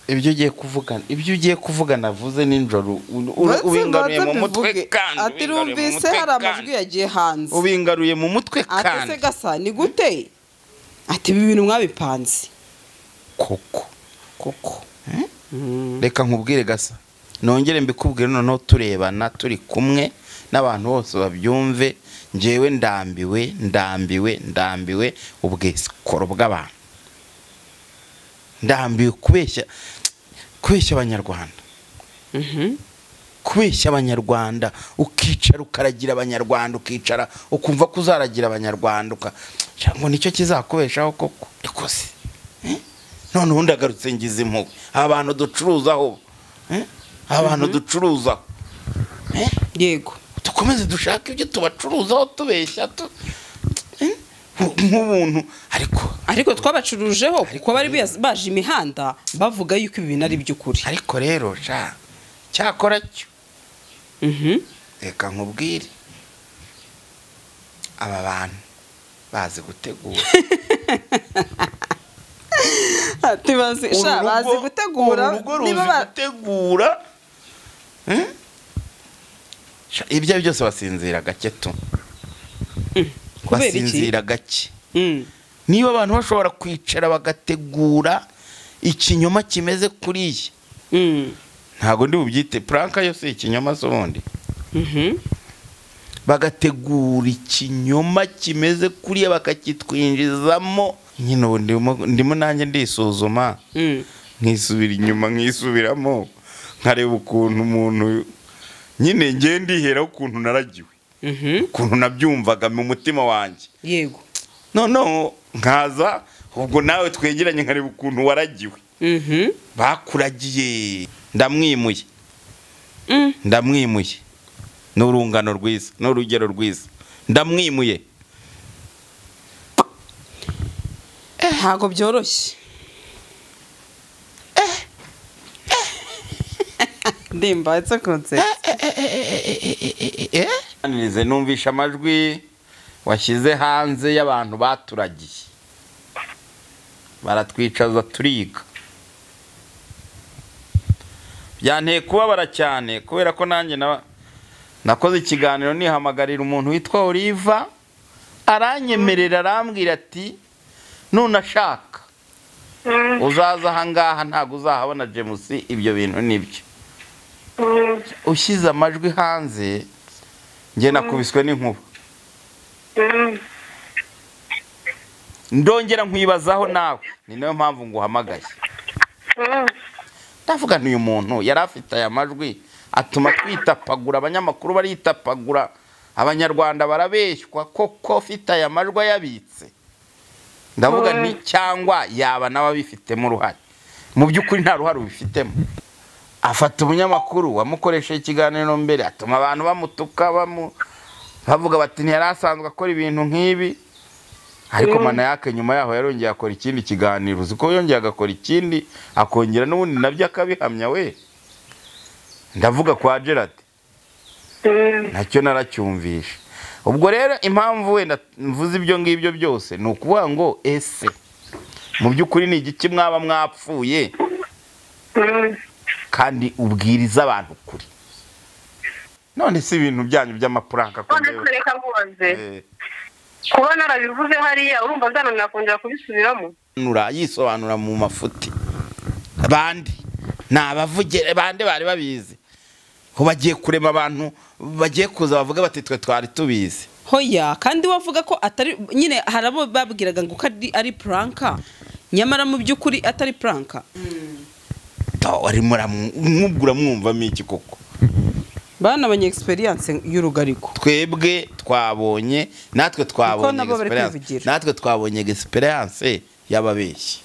ibyo ugiye kuvugana ibyo ugiye kuvugana avuze nijoro ubingaruye mu mutwe kandi atirumvise hari amajwi yagiye hanze ubingaruye mu mutwe ati se kandi gasa ni gute ati ibi bintu mwabipanze koko koko reka nkubwire gasa nongere mbikubwire noneho turebana turi kumwe n'abantu bose babyumve ngewe ndambiwe ndambiwe ndambiwe ubwesikoro bw'abantu ndambiwe kubeshya kubeshya abanyarwanda Mhm. kubeshya abanyarwanda ukicara ukaragira abanyarwanda ukicara ukumva ko uzaragira abanyarwanda uka Cya ngo nicyo kizakubeshaho koko Eko se Eh? none ubundi agarutse ngize impuhwe aba bantu ducuruzaho eh? aba bantu ducuruzaho Eh? yego dukomeze dushake ibyo tubacuruzaho tubeshya tu- Eh? nk'ubuntu ariko ariko twabacurujeho kuko bari biya- baje imihanda bavuga yuko ibi bintu ari iby'ukuri ariko rero sha cyakora cyo Mhm. reka nkubwire aba bantu bazi gutegura Ati bazi Uru sha rugo- bazi gutegura uru rugo ruzi niba ba- gutegura Eh? Sha, ibyo ari byo byose basinzira gake tu kubera iki basinzira gake Mm. niba abantu bashobora kwicara bagategura ikinyoma kimeze kuriya Mm. ntabwo ndi bubyite puranka yo si ikinyoma se ubundi Mhm. bagategura ikinyoma kimeze kuriya bakakitwinjizamo nyine ubu ndimo ndimo nanjye ndisuzuma Mm. nkisubira inyuma nkisubiramo nkareba ukuntu umuntu nyine ngiye ndiheraho ukuntu naragiwe Mhm. ukuntu nabyumvaga mu mutima wanjye yego noneho nkaza ubwo nawe twegeranye nkareba ukuntu waragiwe Mhm. bakuragiye ndamwimuye Mm. ndamwimuye ni urungano rwiza ni urugero rwiza ndamwimuye ntabwo byoroshye ndimba it's a concept Nize numvisha amajwi washyize hanze y'abantu baturagiye baratwicaza turiga byanteye kubabara cyane kubera ko nanjye naba- nakoze ikiganiro nihamagarira umuntu witwa oliva aranyemerera arambwira ati nunashaka uzaza ahangaha ntabwo uzahabona jemusi ibyo bintu nibyo ushyize amajwi hanze njye nakubiswe n'inkuba ndongera nkwibazaho nawe ni nayo mpamvu nguhamagaye ndavuga nti uyu muntu yari afite aya majwi atuma twitapagura abanyamakuru baritapagura abanyarwanda barabeshywa koko afite aya majwi ayabitse ndavuga nti cyangwa yaba nawe abifitemo uruhare mu by'ukuri nta ruhare ubifitemo afata umunyamakuru wamukoresheje ikiganiro mbere atuma abantu bamutuka bamu bavuga bati ntiyari asanzwe akora ibintu nk'ibi ariko manayake nyuma yaho yarongeye akora ikindi kiganiro uzi ko yongeye agakora ikindi akongera n'ubundi nabyo akabihamya we ndavuga kwa gerard nacyo naracyumvisha ubwo rero impamvu wenda mvuze ibyo ngibyo byose ni ukuvuga ngo ese mu by'ukuri ni igiki mwaba mwapfuye kandi ubwiriza abantu ukuri none si ibintu byanyu by'amapuranka ko none ngewe- tureka mbubanze Eh. kuba narabivuze hariya urumva byananira kongera kubisubiramo yisobanura yisobanura mu mafuti bande ni abavugere bande bari babizi ubu bagiye kurema abantu bagiye kuza bavuga bati twe twari tubizi hoya kandi wavuga ko atari nyine hari abo babwiraga ngo ko ari- ari puranka nyamara mu by'ukuri atari puranka Do, wari muramu- mwubwo uramwumvamo iki koko bana abanye experience y'urugariko twebwe twabonye natwe Kuko twabonye nabo bari experience. kwivugira. natwe twabonye experience y'ababeshyi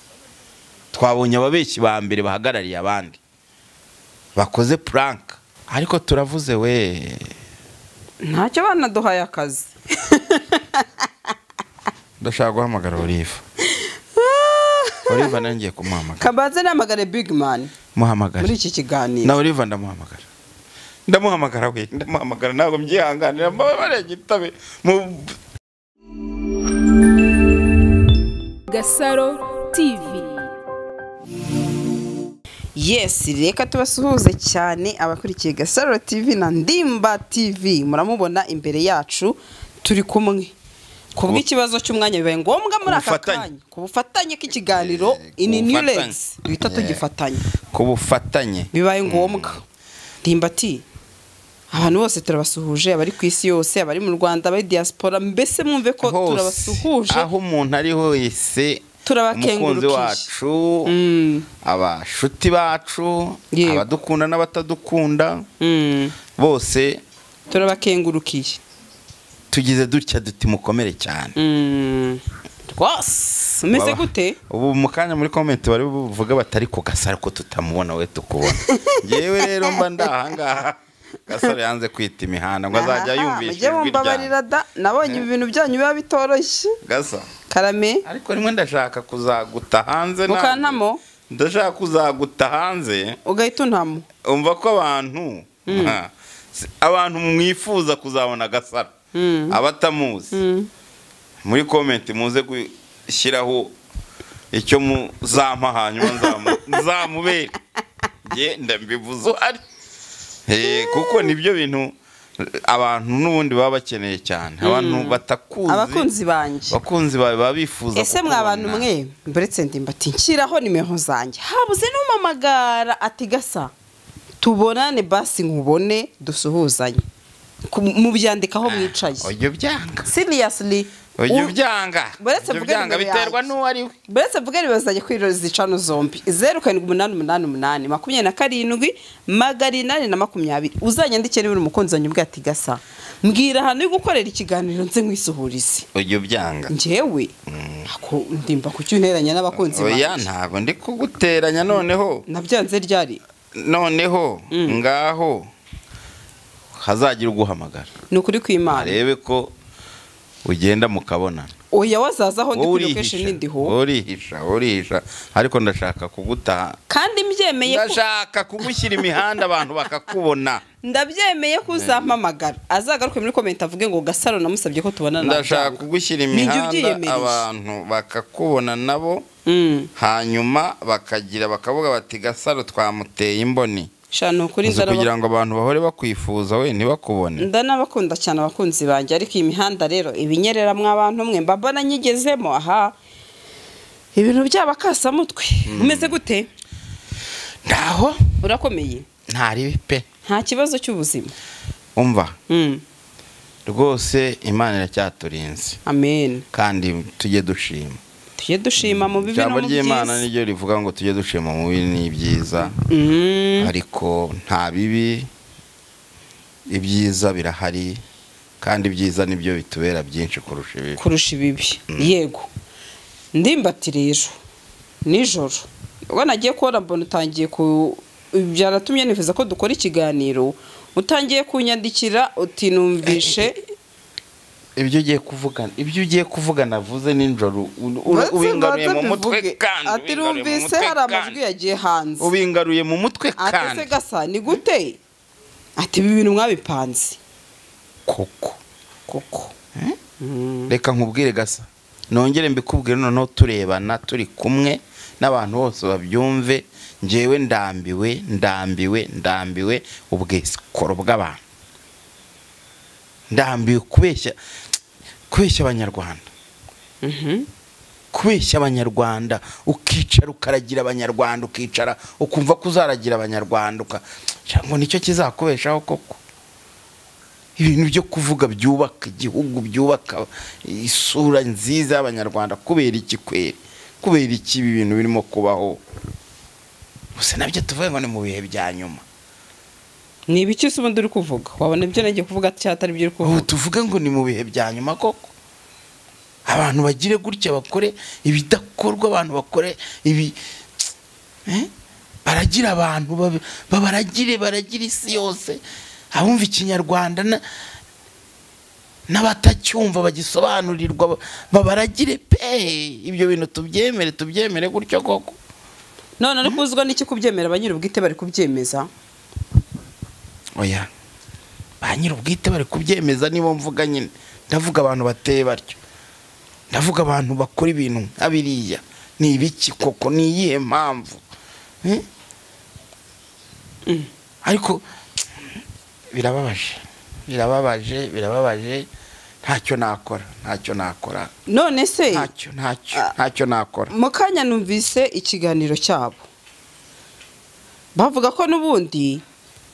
twabonye ababeshyi ba mbere bahagarariye abandi bakoze prank ariko turavuze we ntacyo banaduhaye akazi ndashaka guhamagara oliva oliva nawe ngiye kumuhamagara kabanza namagare big man muri muhamagare iki kiganiro na oliva ndamuhamagara ndamuhamagara we ndamuhamagara ntabwo mbyihanganira mbabare gitabe mu Gasaro TV yesi reka tubasuhuze cyane abakurikiye gasaro tv na ndimba tv muramubona imbere yacu turi kumwe kubw'ikibazo cy'umwanya bibaye ngombwa muri aka Ubufatanye. kanya ku bufatanye k'ikiganiro Eh, ku ini new bufatanye. legs duhita Eh. tugifatanya ku bufatanye bibaye ngombwa ndimbati abantu bose turabasuhuje abari ku isi yose abari mu rwanda abari diaspora mbese mwumve ko hose turabasuhuje aho umuntu ari hose umukunzi Turabakengurukije. wacu Mm. abashuti bacu Yego. abadukunda n'abatadukunda Mm. bose turabakengurukiye tugize dutya duti mukomere cyane Mm. rwose umeze Baba- gute ubu mu kanya muri komenti bari buvuga batari ku gasaro ko tutamubona we tukubona ngewe rero mba ndahangaha gasaro yanze kwita imihanda ngo azajya Aha, yumvisha mujye ijwi mumbabarira ryanjye da nabonye ibintu byanyu biba bitoroshye gasaro karame ariko rimwe ndashaka kuzaguta hanze nawe. Mukantamo? ndashaka kuzaguta hanze ugahita untamo umva ko abantu Ha. Si- abantu mwifuza kuzabona gasaro Mm. abatamuzi Mm. muri komenti muze gushyiraho icyo muzampa hanyuma nzamu- nzamubere nge ndambivuze uhari Eh, kuko nibyo bintu abantu n'ubundi baba bakeneye cyane abantu batakuzi abakunzi banjye abakunzi bawe baba bifuza ese mwa bantu kukubona. mwe mburetse ndimbati nshyiraho nimero zanjye habuze n'umamagara ati gasa tubonane basi nkubone dusuhuzanye Ku- mubyandikaho mwicaye ujya ubyanga seriously ujya u- ubyanga Buretse Ujya mvuge ubyanga nimero biterwa yanjye. n'uwo ari we Buretse mvuga nibazanye kuri rero zicano zombi zeru karindwi umunani umunani umunani makumyabiri na karindwi magana inani na makumyabiri uzanyandike niba uri umukunzi wanjye ubwe ati gasa mbwira ahantu yo gukorera ikiganiro nze nkisuhurize ujya ubyanga njyewe ako ndimba kucyunteranya n'abakunzi oya banjye ntabwo ndi kuguteranya noneho nabyanze ryari noneho ngaho hazagira uguhamagara ni ukuri kw'imana arebe ko ugenda mukabonana oya wazaza aho ndi wowe kuri location urihisha wowe n'indiho urihisha wowe urihisha ariko ndashaka kugutaha kandi mbyemeye ko ndashaka kugushyira imihanda abantu bakakubona ndabyemeye ko uzampamagara azagaruke muri komenti avuge ngo gasaro namusabye ko tubonana ndashaka nabyanga." kugushyira Ni jye imihanda ubyiyemeje. abantu bakakubona nabo Mm. hanyuma bakagira bakavuga bati gasaro twamuteye imboni sha ni ukuri Uzi ndaraba kugira ngo abantu bahore bakwifuza we ntibakubone ndanabakunda cyane abakunzi banjye ariko iyi mihanda rero ibinyerera mw'abantu mwe mba mbona nyigezemo aha ibintu by'abakasamutwe umeze gute ntaho urakomeye ntaribi pe nta kibazo cy'ubuzima umva Mm. rwose imana iracyaturinze amen kandi tujye dushima tujye dushima mu bibi no ijambo mu ry'imana byiza niryo rivuga ngo tujye dushima mu bibi n'ibyiza Mm. ariko nta bibi ibyiza birahari kandi ibyiza nibyo bitubera byinshi kurusha ibibi kurusha ibibi yego ndimbati rero nijoro ubwo nagiye kubona mbona utangiye ku byaratumye nifuza ko dukora ikiganiro utangiye kunyandikira uti numvishe ibyo ugiye kuvuga ibyo ugiye kuvuga navuze nijoro u- u- ubingaruye mu mutwe kandi ati ubingaruye mu rumvise mutwe hari kandi. amajwi yagiye hanze ubingaruye mu mutwe atese kandi gasa ni gute ati ibi bintu mwabipanze koko koko reka nkubwire gasa nongere mbikubwire noneho turebana turi kumwe n'abantu bose babyumve ngewe ndambiwe ndambiwe ndambiwe ubwesikoro bw'abantu ndambiwe kubeshya kubeshya abanyarwanda Mhm. kubeshya abanyarwanda ukicara ukaragira abanyarwanda ukicara ukumva ko uzaragira abanyarwanda uka Ngira ngo nicyo kizakubeshaho koko ibintu byo kuvuga byubaka igihugu byubaka isura nziza y'abanyarwanda kubera iki kweri kubera iki ibi bintu birimo kubaho gusa nabyo tuvuga ngo ni mu bihe bya nyuma ni ibiki se ubundi uri kuvuga wabona ibyo nagiye kuvuga cyatari ibyo uri ubu kuvuga tuvuge ngo ni mu bihe bya nyuma koko abantu bagire gutya bakore ibidakorwa abantu bakore ibi Eh? baragira abantu babe- ba- baragire baragire isi yose abumva ikinyarwanda na- n'abatacyumva bagisobanurirwa ba- babaragire pe ibyo bintu tubyemere tubyemere gutyo koko none ari kuzwa n'iki kubyemera ba nyir'ubwite bari kubyemeza oya ba nyir'ubwite bari kubyemeza nibo mvuga nyine ndavuga abantu bateye batyo ndavuga abantu bakora ibintu nka biriya ni ibiki koko ni iyihe mpamvu Eh? ariko birababaje birababaje birababaje ntacyo nakora ntacyo nakora none se ntacyo ntacyo ntacyo nakora mu kanya numvise ikiganiro cyabo bavuga ko n'ubundi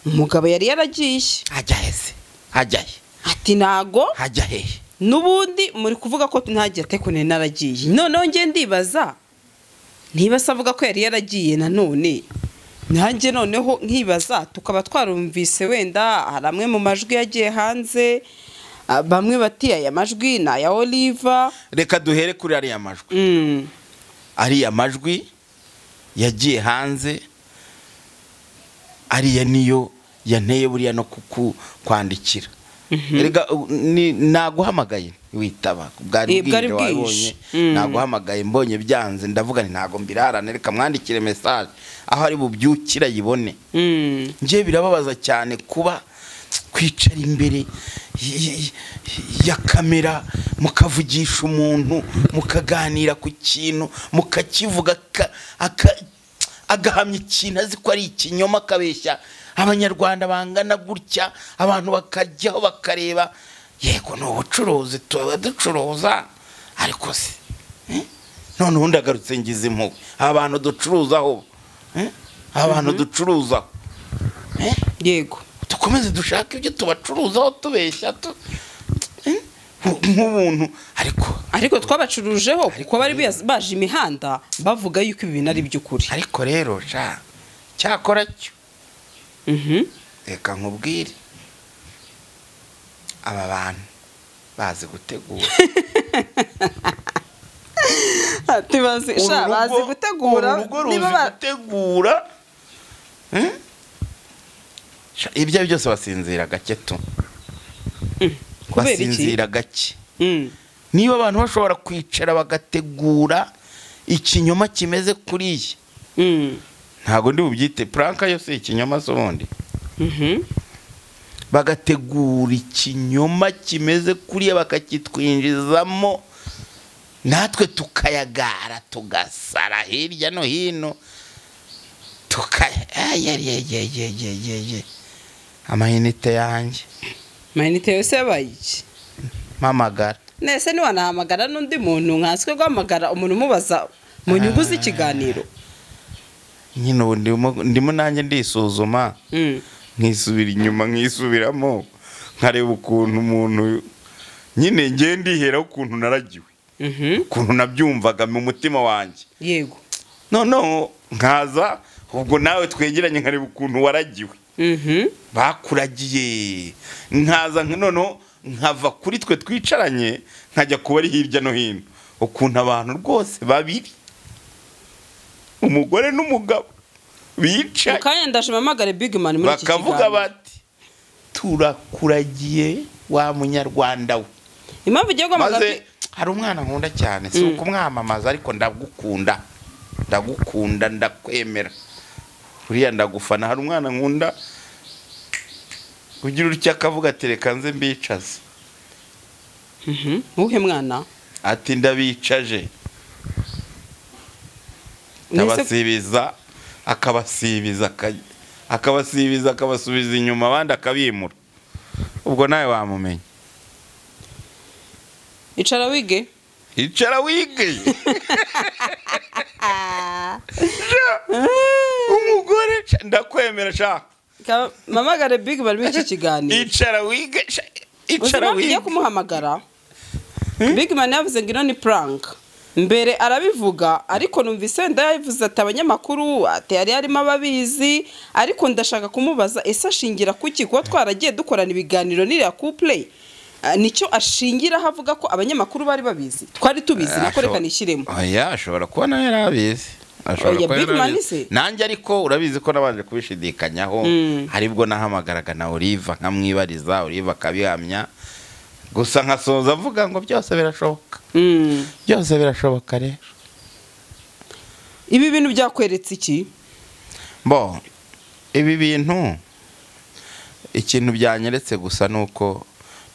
umugabo yari yaragiye hajya heze hajya he ati ntago hajya hehe n'ubundi muri kuvuga ko ntagiye atekune naragiye noneho nge ndibaza niba se avuga ko yari yaragiye nanone nanjye noneho nkibaza tukaba twarumvise wenda hari amwe mu majwi yagiye hanze ah, bamwe bati aya majwi ni aya oliva reka duhere kuri ariya majwi Mm, ariya majwi yagiye hanze ariya niyo yanteye buriya no kuku kwandikira Erega, u- ni- naguhamagaye witaba bwari Eh, bwari bwije bwije. wabonye Mm. naguhamagaye mbonye byanze ndavuga nti ntago mbirarane reka mwandikire mesaje aho ari bubyukira yibone mm. njye birababaza cyane kuba kwicara imbere y- y- ya kamera mukavugisha umuntu mukaganira ku kintu mukakivuga aka- aka- agahamya ikintu azi ko ari ikinyoma akabeshya abanyarwanda bangana gutya abantu bakajyaho bakareba yego ni ubucuruzi tuba ducuruza ariko se eh? none ubundi agarutse ngize impuhwe abantu ducuruzaho eh? abantu ducuruzaho eh? yego dukomeze dushake ibyo tubacuruzaho tubeshya tu- eh? nk'ubuntu ariko ariko twabacurujeho kuko bari biyazi- baje imihanda bavuga yuko ibi bintu ari iby'ukuri ariko rero sha cyakora cyo Mhm. reka nkubwire aba bantu bazi gutegura Ati bazi sha, Uru bazi rugo- gutegura uru rugo ruzi niba ba- gutegura eh? Sha, ibyo ari byose basinzira gake tu kubera iki basinzira gake Mm. niba abantu bashobora kwicara bagategura ikinyoma kimeze kuriya Mm. ntabwo ndi bubyite puranka yo si ikinyoma z'ubundi Mhm. bagategura ikinyoma kimeze kuriya bakakitwinjizamo natwe tukayagara tugasara hirya no hino tukaya ayayayayayayay amayinite yanjye mayinite yose yabaye iki mpamagara nese niwanahamagara n'undi muntu nkanswe guhamagara umuntu umubaza mu nyungu z'ikiganiro nyine ubu ndimo- ndimo nanjye ndisuzuma Mm. nkisubira inyuma nkisubiramo nkareba ukuntu umuntu nyine ngiye ndiheraho ukuntu naragiwe Mhm. ukuntu nabyumvaga mu mutima wanjye yego noneho nkaza ubwo nawe twegeranye nkareba ukuntu waragiwe Mhm. bakuragiye nkaza nka- noneho nkava kuri twe twicaranye nkajya kuba ari hirya no hino ukuntu abantu rwose babiri umugore n'umugabo bicaye mu kanya ndaje mpamagare big man muri iki bakavuga kiganiro bati turakuragiye wa munyarwanda we impamvu ugiye guhamagara maze hari umwana nkunda cyane si Mm. ukumwamamaza ariko ndagukunda ndagukunda ndakwemera uriya ndagufana hari umwana nkunda ugira utya akavuga ati reka nze mbicaze Mhm. uwuhe mwana ati ndabicaje nese ndabasibiza akabasibiza aka- akabasibiza akabasubiza inyuma abandi akabimura ubwo nawe wamumenya icara wige icara wige umugore sha, ndakwemera shaka Ka- mpamagare big man muri iki kiganiro icara wige sha, uzi icara impamvu ugiye wige kumuhamagara big man yavuze ngo ino ni prank mbere arabivuga ariko numvise wenda yabivuze ati abanyamakuru ati yari harimo ababizi ariko ndashaka kumubaza ese ashingira kuki kuba twaragiye dukorana ibiganiro n'iriya couple Ah, nicyo ashingiraho avuga ko abanyamakuru bari babizi twari tubizi nako reka nishyiremo oya ashobora kuba nawe yari abizi Ashobora Oya, kuba yari Big Man abizi. se? nanjye ariko urabizi ko nabanje kubishidikanyaho Mm. haribwo nahamagaraga na oliva nkamwibariza oliva akabihamya gusa nkasoza avuga ngo byose birashoboka Mm. byose birashoboka rero ibi bintu byakweretse iki bo ibi bintu ikintu byanyeretse gusa ni uko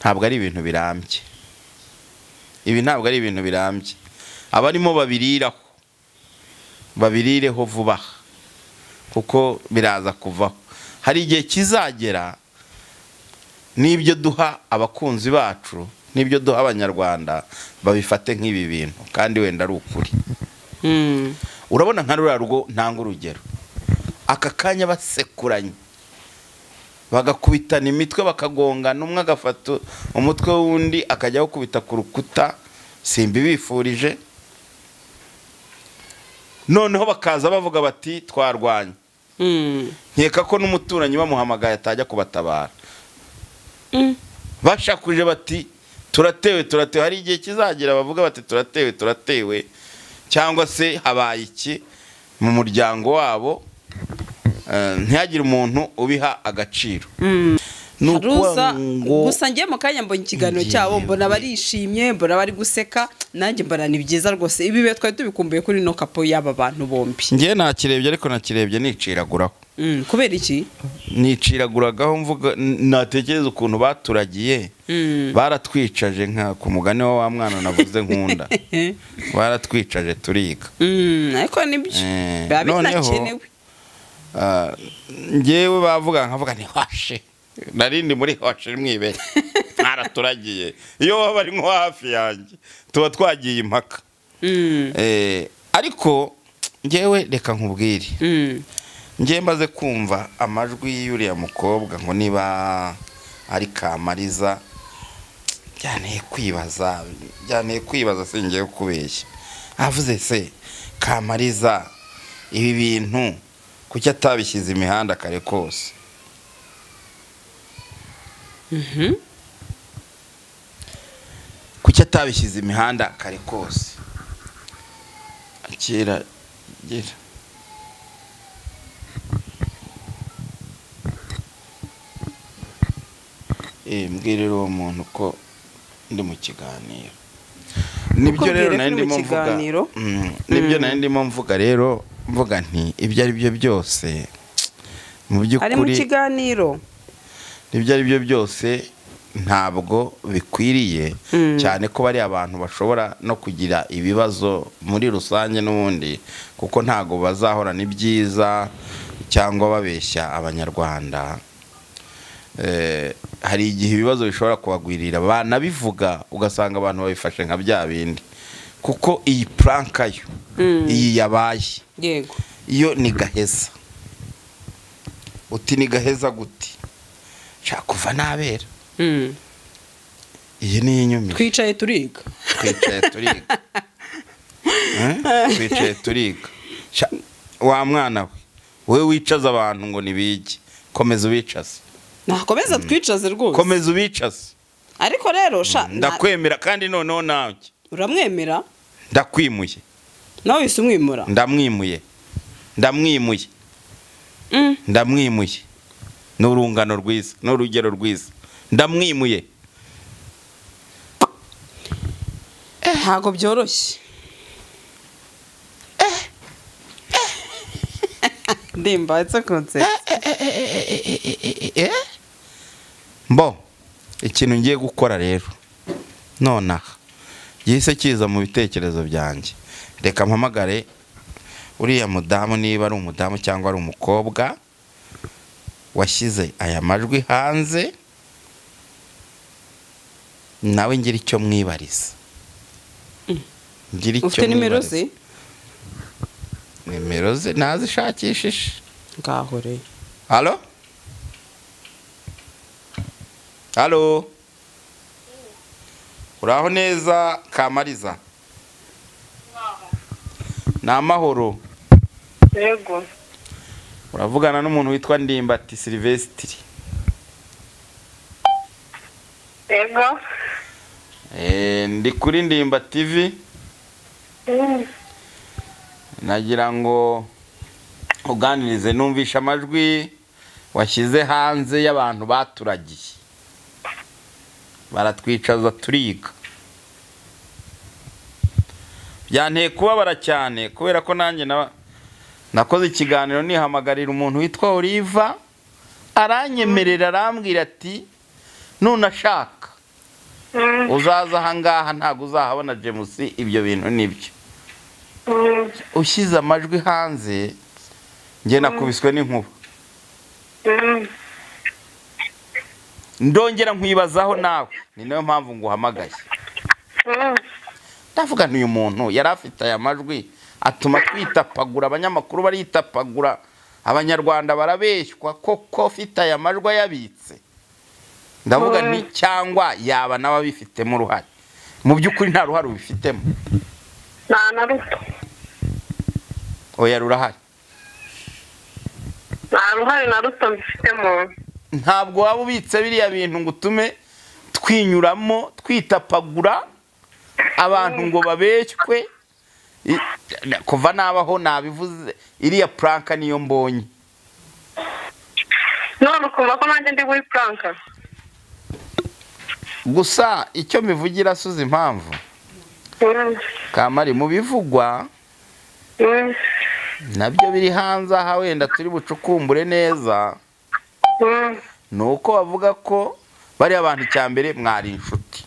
ntabwo ari ibintu birambye ibi ntabwo ari ibintu birambye abarimo babiriraho babirireho vuba aha. kuko biraza kuvaho hari igihe kizagera n'ibyo duha abakunzi bacu n'ibyo duha abanyarwanda babifate nk'ibi bintu kandi wenda ari ukuri Mm. urabona nka ruriya rugo ntanga urugero aka kanya basekuranye bagakubitana imitwe bakagongana umwe agafata umutwe w'undi akajya awukubita ku rukuta simbibifurije noneho bakaza bavuga bati twarwanye Mm. nkeka ko n'umuturanyi bamuhamagaye atajya kubatabara Mm. bashakuje bati turatewe turatewe hari igihe kizagera bavuga bati turatewe turatewe cyangwa se habaye iki mu muryango wabo eh, ntihagire umuntu ubiha agaciro Mm. ni Haruza, ukuvuga ngo gusa njye mu kanya mbonye ikiganiro Ngiye cyabo mbona we. barishimye mbona bari guseka nanjye mbona ni byiza rwose ibi bihe twari tubikumbuye kuri no kapo y'aba bantu bombi ngewe nakirebye ariko nakirebye niciraguraho Mm, kubera iki niciraguragaho mvuga n- natekereza ukuntu baturagiye Mm. baratwicaje nka ku mugani wa wa mwana navuze nkunda baratwicaje turiga Mm, ariko nibyo Eh, biba noneho- binakenewe Ah, njyewe bavuga nkavuga ni hwashe narindi muri hwashe mwibe mwaraturagiye iyo waba ari nko hafi yanjye tuba twagiye impaka Mm, Eh, ariko njyewe reka nkubwire mm, njyewe maze kumva amajwi y'uriya mukobwa ngo niba ari kamariza byaneye kwibaza byaneye kwibaza singiye kubeshya avuze se kamariza ibi bintu kuki atabishyize imihanda kare kose mhm. kuki atabishyize imihanda kare kose kera gira Eh, mbwirira uwo muntu ko ndi mu kiganiro nibyo rero Ukubwire ko nari uri mu ndimo mvuga kiganiro? Mm, nibyo Mm. nari ndimo mvuga rero mvuga nti ibyo ari byo byose mu ari mu by'ukuri kiganiro ibyo ari byo byose ntabwo bikwiriye Mm. cyane ko bari abantu bashobora no kugira ibibazo muri rusange n'ubundi kuko ntabwo bazahorana ibyiza cyangwa babeshya abanyarwanda Eh, hari igihe ibibazo bishobora kubagwirira banabivuga ugasanga abantu babifashe nka bya bindi kuko iyi puranka yo Mm. iyi yabaye yego iyo ni gaheza uti ni gaheza guti nshaka kuva nabera Mm. iyi ni inyumire twicaye turiga twicaye turiga Eh? twicaye turiga Sha- wa mwana we wowe wicaza abantu ngo ntibige komeza ubicaze nakomeza twicaze rwose komeza ubicaze ariko rero sha na- ndakwemera kandi noneho nawe uramwemera ndakwimuye nawe wese umwimura ndamwimuye ndamwimuye Mm. ndamwimuye ni urungano rwiza ni urugero rwiza ndamwimuye ntabwo byoroshye ndimba it's a concept mbo ikintu ngiye gukora rero nonaha gihise kiza mu bitekerezo byanjye reka mpamagare uriya mudamu niba ari umudamu cyangwa ari umukobwa washyize aya majwi hanze nawe ngira icyo mwibariza ngira icyo ufite nimero mwibariza ze nimero ze nazishakishije ngaho rero Halo? Halo? Uraho neza Kamariza? Ni amahoro. yego Uravugana n'umuntu witwa Ndimbati Silvestri. yego Eh, ndi kuri Ndimba TV Mm. nagira ngo uganirize numvishe amajwi washyize hanze y'abantu baturagiye. Baratwicaza turiga. byanteye kubabara cyane kubera ko nanjye na- nakoze ikiganiro nihamagarira umuntu witwa oliva aranyemerera arambwira ati nunashaka Mm. uzaza ahangaha ntabwo uzahabona jemusi ibyo bintu nibyo Mm. ushyize amajwi hanze njye nakubiswe n'inkuba Mm. ndongera nkwibazaho nawe ni nayo mpamvu nguhamagaye Mm. ndavuga ni uyu muntu yari afite aya majwi atuma twitapagura abanyamakuru baritapagura abanyarwanda barabeshywa koko afite aya majwi ayabitse ndavuga ni cyangwa yaba nawe abifitemo uruhare mu by'ukuri nta ruhare ubifitemo nta na ruto oya rurahari nta ruhare na ruto mbifitemo ntabwo waba ubitse biriya bintu ngo utume twinyuramo twitapagura abantu ngo babeshywe I- kuva nabaho nabivuze iriya puranka niyo mbonye none ukumva ko nanjye ndi muri puranka gusa icyo mbivugira suze impamvu Mm. kamari mu bivugwa Mm. nabyo biri hanze aha wenda turi bucukumbure neza Mm. ni uko bavuga ko bariya bantu icya mbere mwari inshuti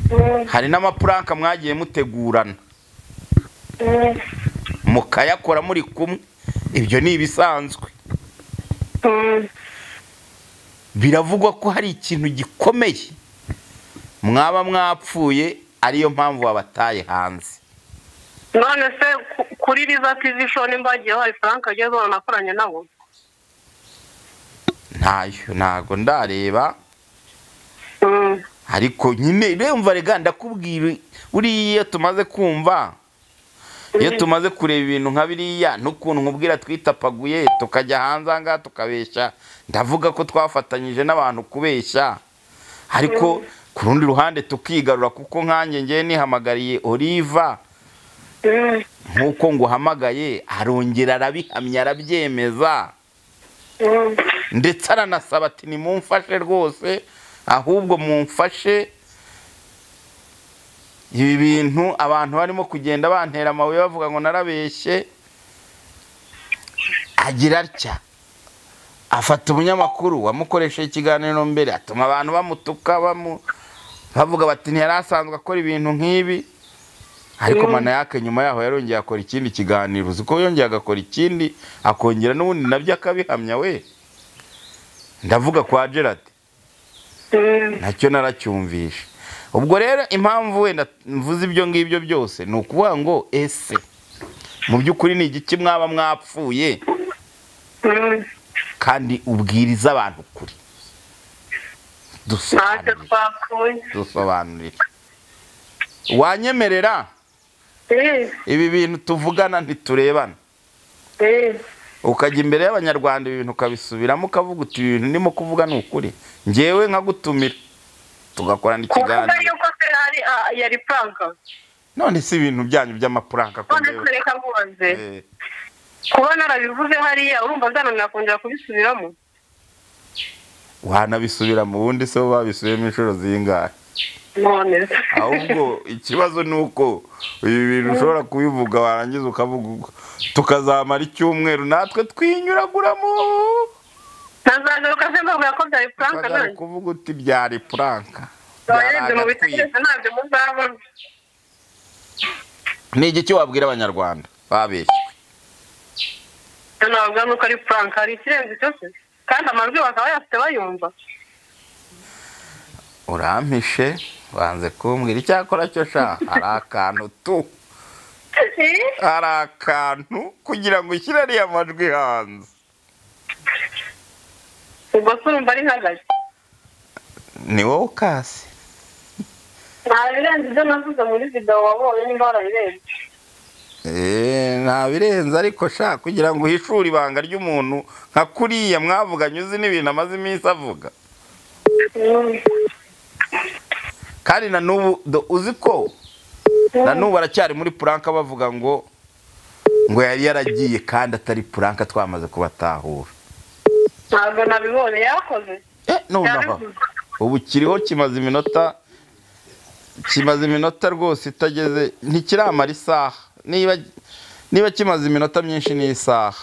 Mm. hari n'amapuranka mwagiye mutegurana Mm. mukayakora muri kumwe ibyo ni ibisanzwe Mm. biravugwa ko hari ikintu gikomeye mwaba mwapfuye ariyo mpamvu wabataye hanze none se ku- kuri riza tivi show nimba hagiyeho hari frank agezweho nakoranye nabo ntayo ntago ndareba Mm. ariko nyine remva rega ndakubwira buriya iyo tumaze kumva iyo tumaze kureba ibintu nka biriya n'ukuntu nkubwira twitapaguye tukajya hanze aha ngaha tukabeshya ndavuga ko twafatanyije n'abantu kubeshya ariko ku rundi ruhande tukigarura kuko nkanjye ngewe nihamagariye oliva Mm. nk'uko nguhamagaye arongera arabihamya arabyemeza Mm. ndetse aranasaba ati nimumfashe rwose ahubwo mumfashe ibi bintu abantu barimo kugenda bantera amabuye bavuga ngo narabeshye agira atya afata umunyamakuru wamukoresheje ikiganiro mbere atuma abantu bamutuka bamu bavuga bati ntiyari asanzwe akora ibintu nk'ibi ariko manayake nyuma yaho yarongeye akora ikindi kiganiro uzi ko yongeye agakora ikindi akongera n'ubundi nabyo akabihamya we ndavuga kwa gerard Mm. nacyo naracyumvishe ubwo rero impamvu wenda mvuze ibyo ngibyo byose ni ukuvuga ngo ese mu by'ukuri ni igiki mwaba mwapfuye Mm. kandi ubwiriza abantu kuri ntacyo dusobanurire twapfuye dusobanurire wanyemerera Eh, ibi bintu tuvugana ntiturebana eh, ukajya imbere y'abanyarwanda ibi bintu ukabisubiramo ukavuga uti ibi bintu ndimo kuvuga ni ukuri ngewe nkagutumira tugakorana kuvuga ikiganiro yuko se hari ah, yari puranka none si ibintu byanyu by'amapuranka ko none ngewe- se reka mbubaze Eh, kuba narabivuze hariya urumva byananira kongera kubisubiramo wanabisubira mu bundi se bo babisubiyemo inshuro zingahe none se ahubwo ikibazo ni uko ibi bintu ushobora kubivuga warangiza ukavuga uko. tukazamara icyumweru natwe twinyuraguramo nazagaruka se mbabwira ko byari puranka ukazajya nanjye kuvuga uti byari puranka abarebye mu byari bitekerezo ntabyo muzabona ni igiki wabwira abanyarwanda babeshye nababwira nuko ari puranka hari ikirenze icyo se kandi amajwi bakaba bayafite bayumva urampishe wanze kumbwira icyakora cyo sha hari akantu tu Eh, hari akantu kugira ngo ushyire ariya majwi hanze ubwo se urumva ari nkagazi ni wowe ukase nta birenze ibyo navuze muri videwo wabonye niba warabirenze Eh, nta birenze ariko sha kugira ngo uhishure ibanga ry'umuntu nka kuriya mwavuganye uzi n'ibintu amaze iminsi avuga Mm, kandi na n'ubu do- uzi ko na mm, n'ubu aracyari muri puranka bavuga ngo ngo yari yaragiye kandi atari puranka twamaze kubatahura ntabwo nabibonye yakoze Eh, nonaha yabivuze ubu kiriho kimaze iminota kimaze iminota rwose itageze ntikiramara isaha niba niba kimaze iminota myinshi n'isaha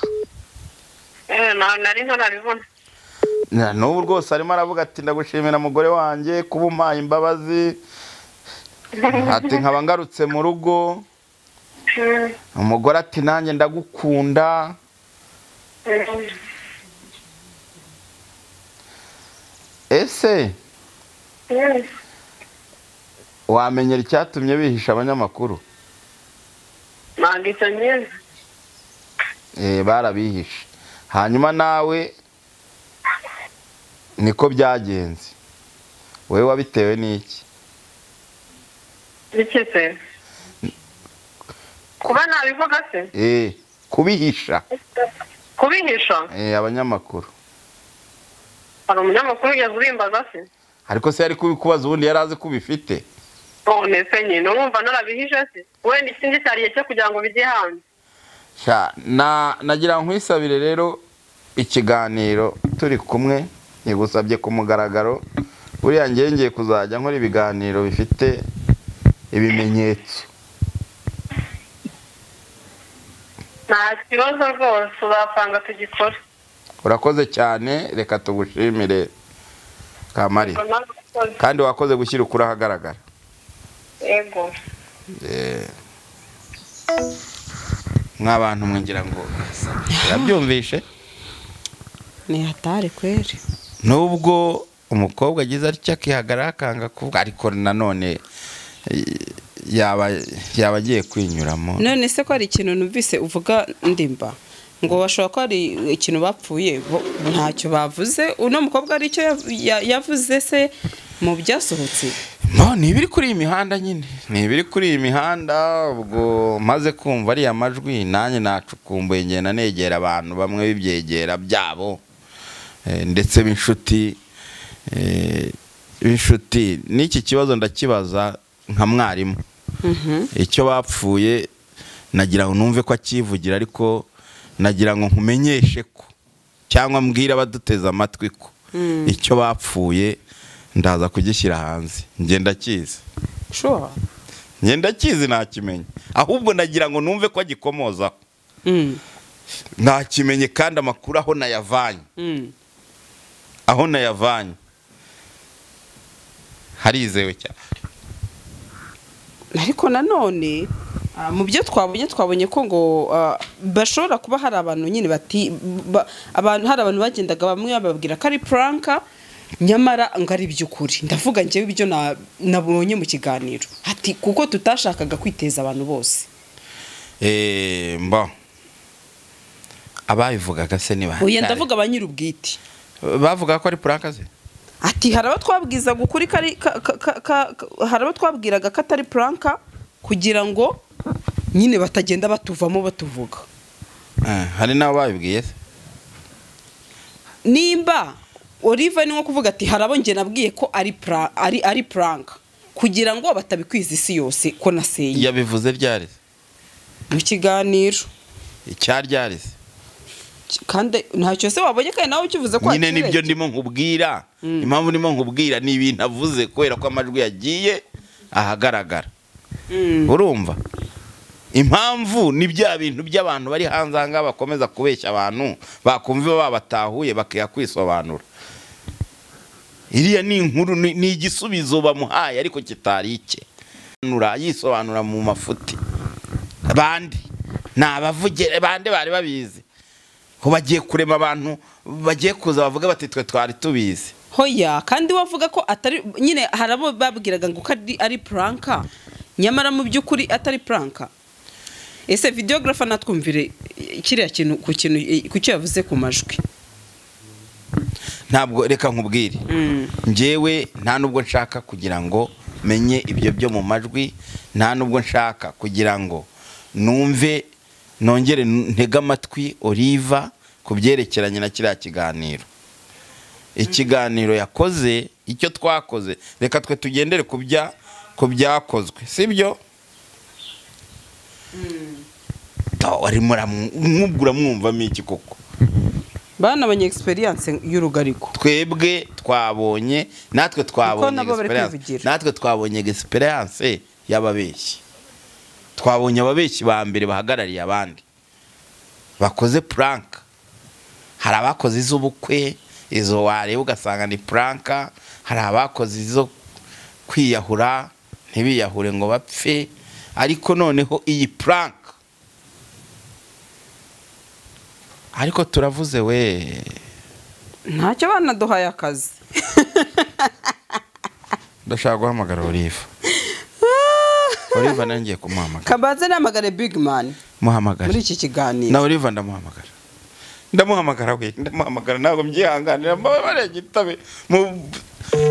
Eh, na- nari ntarabibona Na n'ubu rwose arimo aravuga ati ndagushimira mugore wanjye kuba umpaye imbabazi ati nkaba ngarutse mu rugo Mm, umugore ati nanjye ndagukunda mm, ese Yes. wamenyera icyatumye bihisha abanyamakuru ntabwo icyo nyizi Eh, barabihishe hanyuma nawe niko byagenze wowe wabitewe n'iki bike se kuba nabivuga se Eh, kubihisha kubihisha Eh, abanyamakuru hari umunyamakuru ugeze ubimbaza se ariko se yari kubikubaza ubundi yari azi ko ubifite none se nyine urumva narabihije se wenda ikindi cyariye cyo kugira ngo bijye hanze Sha, na nagira ngo nkwisabire rero ikiganiro turi kumwe nigusabye ku mugaragaro buriya ngiye ngiye kuzajya nkora ibiganiro bifite ibimenyetso nta kibazo rwose uzapanga tugikora urakoze cyane reka tugushimire kamarira Nawe- kandi wakoze gushyira ukuri ahagaragara yego Eh. mw'abantu mwe ngira ngo yabyumvishe ni hatari kweri nubwo umukobwa agize atya akihagarara akanga kuvuga ariko nanone eh, yaba yaba agiye kwinyuramo none se ko hari ikintu numvise uvuga ndimba ngo bashobora ko hari ikintu bapfuye bo- ntacyo bavuze uno mukobwa aricyo yav- ya- yavuze se mu byasohotse no ni ibiri kuri iyi mihanda nyine ni ibiri kuri iyi mihanda ubwo maze kumva ariya majwi nanjye nacukumbuye ngenda negera abantu bamwe b'ibyegera byabo eh, ndetse b'inshuti eh, b'inshuti n'iki kibazo ndakibaza nka mwarimu icyo bapfuye nagira ngo numve ko akivugira ariko nagira ngo nkumenyeshe ko cyangwa mbwira abaduteze amatwi ko icyo bapfuye ndaza kugishyira hanze ngenda kizi sure ngenda kizi ntakimenye ahubwo nagira ngo numve ko agikomozaho Mm, ntakimenye kandi amakuru aho nayavanye mm. aho nayavanye harizewe cyane ariko nanone ah, mu byo twabonye twabonye ko ngo ah, bashobora kuba hari abantu nyine bati ba- abantu hari abantu bagendaga bamwe bababwira ko ari puranka nyamara ngo ari iby'ukuri ndavuga njyewe ibyo na- nabonye mu kiganiro ati kuko tutashakaga kwiteza abantu bose Eh, mbo ababivugaga se ni bande? oya ndavuga ba nyir'ubwite bavuga ko ari puranka ze ati hari abo twabwizaga ukuri ko ari- ka- ka- ka- ka- hari abo twabwiraga ko atari puranka kugira ngo nyine batagenda batuvamo batuvuga Eh, hari n'abo babibwiye se nimba Oliva ni nko kuvuga ati hari abo njye nabwiye ko ari pra- ari ari puranka kugira ngo batabikwiza isi yose ko naseye yabivuze ryari se? mu kiganiro icya ryari se Ki- kandi ntacyo se wabonye kandi nawe ukivuze ko nyine wakirengeye. nibyo ndimo nkubwira impamvu ndimo nkubwira ni ibintu avuze kubera ko amajwi yagiye ahagaragara Mm. urumva impamvu ni bya bintu by'abantu bari hanze aha ngaha bakomeza kubeshya abantu bakumva iyo babatahuye bakiha kwisobanura iriya ni inkuru ni ni igisubizo bamuhaye ariko kitari icye Nura- yisobanura mu mafuti bande ni abavugere bande bari babizi ko bagiye kurema abantu bagiye kuza bavuga bati twe twari tubizi hoya kandi wavuga ko atari nyine hari abo babwiraga ngo ko ari- ari puranka nyamara mu by'ukuri atari puranka ese videogarafa natwumvire eh, kiriya kintu ku kintu eh, ku cyo yavuze ku majwi ntabwo reka nkubwire njyewe nta nubwo nshaka kugira ngo menye ibyo byo mu majwi nta nubwo nshaka kugira ngo numve nongere ntege amatwi oliva ku byerekeranye na kiriya kiganiro ikiganiro yakoze icyo twakoze reka twe tugendere ku bya ku byakozwe sibyo arimo mwumvura mwumvamo iki koko bana abanye experience y'urugariko twebwe twabonye natwe Kuko twabonye nabo bari experience. kwivugira. natwe twabonye experience y'ababeshyi twabonye ababeshyi ba mbere bahagarariye abandi bakoze puranka hari abakoze iz'ubukwe izo wareba ugasanga ni puranka hari abakoze izo kwiyahura ntibiyahure ngo bapfe ariko noneho iyi puranka ariko turavuze we ntacyo banaduhaye akazi ndashaka guhamagara oliva oliva nangiye kumuhamagara kabanza namagare big man muri muhamagare iki na kiganiro oliva ndamuhamagara ndamuhamagara we ndamuhamagara ntabwo mbyihanganira mbabare gitabe mu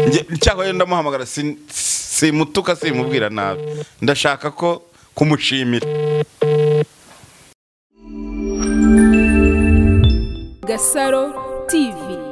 njye- cyangwa ye ndamuhamagara sin- simutuka simubwira nabi ndashaka ko kumushimira Gasaro TV